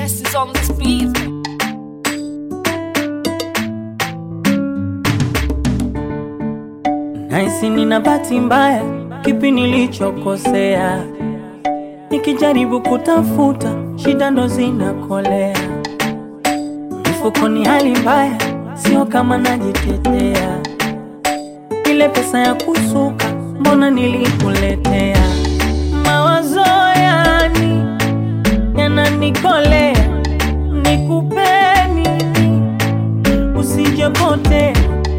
best is on this beat. Naisi nina bahati mbaya, kipi nilichokosea? Nikijaribu kutafuta, shida ndo zinakolea. Mifukoni hali mbaya, sio kama najitetea. Ile pesa ya kusuka, mbona nilikuletea? Mawazo yani yananikolea, nikupe nini usijepotea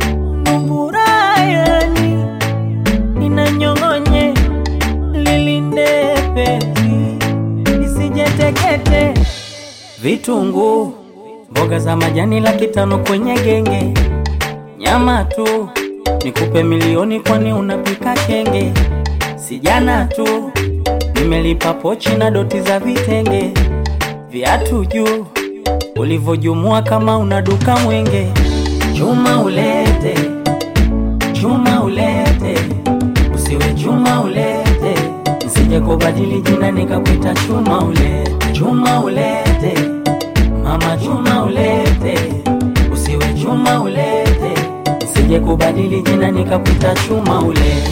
Mburayani inanyong'onye lilinde pezi isijetekete. Vitunguu, mboga za majani laki tano kwenye genge, nyama tu nikupe milioni, kwani unapika kenge? Sijana tu nimelipa pochi na doti za vitenge, viatu juu ulivyojumua kama una duka mwenge. Chuma ulete, chuma ulete, usiwe chuma ulete, nsije kubadili jina nikakuita chuma ulete, chuma ulete, mama chuma ulete, usiwe chuma ulete, nsije kubadili jina nikakuita chuma ulete.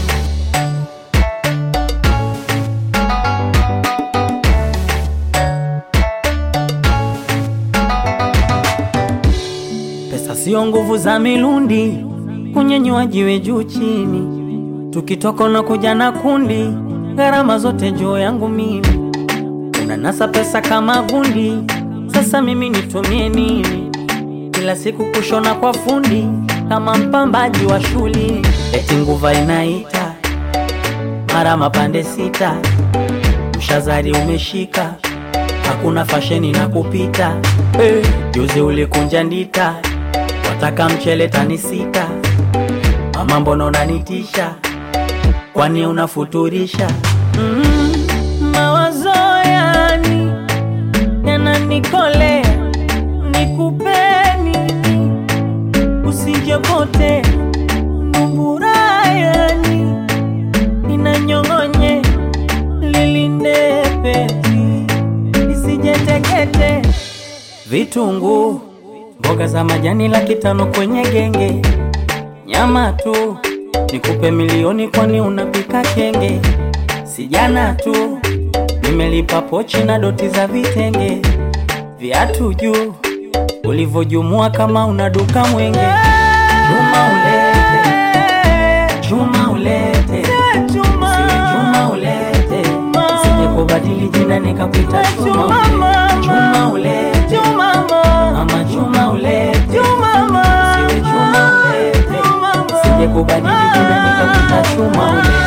Pesa sio nguvu za milundi, kunyenyua jiwe juu chini, tukitoka na kuja na kundi, gharama zote juu yangu mimi. Unanasa pesa kama gundi, sasa mimi nitumie nini? Kila siku kushona kwa fundi, kama mpambaji wa shuli, eti nguva inaita mara mapande sita, mshazari umeshika hakuna fasheni na kupita hey. Juzi ulikunja ndita, wataka mchele tani sita, mama mbona unanitisha, kwani unafuturisha? mm, mawazo yani yananikolea, nikupe nini usijepote mburayani inanyong'onye lilinde pezi isijetekete. Vitunguu, mboga za majani laki tano kwenye genge, nyama tu nikupe milioni, kwani unapika kenge? Sijana tu nimelipa pochi na doti za vitenge, viatu juu ulivyojumua kama una duka mwenge. Chuma ulete, chuma ulete, siwe chuma ulete, sije kubadili jina nikakuita chuma ulete, chuma ulete, mama chuma ulete, siwe chuma ulete, sije kubadili jina nikakuita chuma ulete.